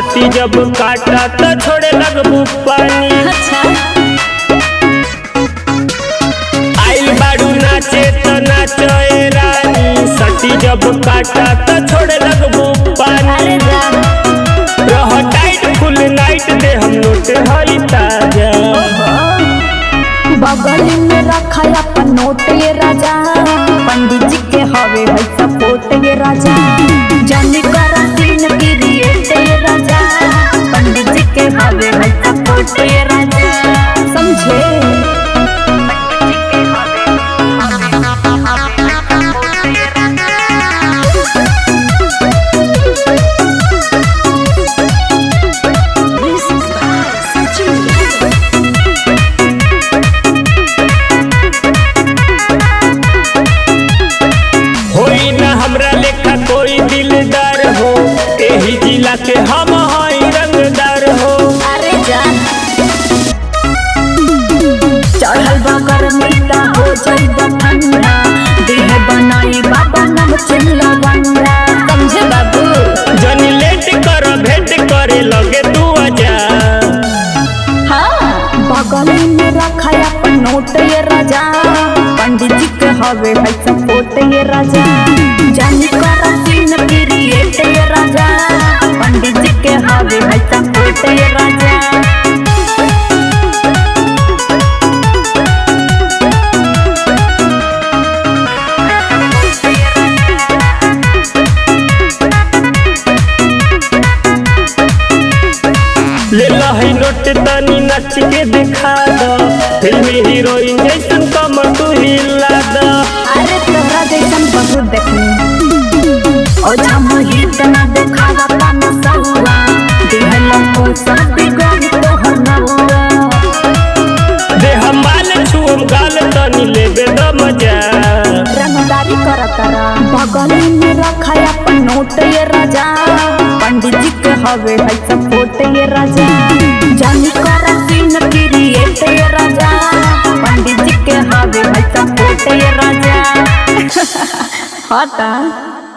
सटी जब काटा त छोड़े लगबू पानी अच्छा आइल बाड़ू नाचे त नाचे रानी सटी जब काटा त छोड़े लगबू पानी अरे जा रह टाइट फुल नाइट दे हम नोट हई ताजा बगल में रखा अपन नोट ये राजा पंडित जी के हवे है सपोर्ट ये राजा जानी कर सीन क्रिएट ये राजा पंडित जी के हवे है सपोर्ट ये राजा समझे होई ना हमरा लेखा कोई दिलदार हो एही जिला के हम हई रंगदार हो अरे जान चढ़ल बा गर्मी ता हो जाइबा ठंडा देह बनाई बाबा नम चिल्ला बंदा समझे बाबू जनी लेट कर भेंट करे लगे तू आजा हाँ बगल में रखा अपन नोट ये राजा पंडित जी के हवे है सपोर्ट ये राजा जानी कर सीन क्रिएट ये राजा पंडित जी के हवे है सपोर्ट ये राजा ले लही नोट तनी नच के दिखा द फिल्मी हीरोइन जैसन कमर तू हिला द अरे तोहरा जैसन बहुत देखनी ओ जम हित ना देखावा पान सहुआ दिहला को सब बिगड़ तोहर नहुआ दे हम माल छुम गाल तनी लेबे द मजा रंगदारी करतरा बगल में रखा अपन नोट ये राजा पंडित जी के हवे है सपोर्ट ये राजा जानी कर सीन क्रिएट ये राजा पंडित जी के हवे है सपोर्ट ये राजा हटा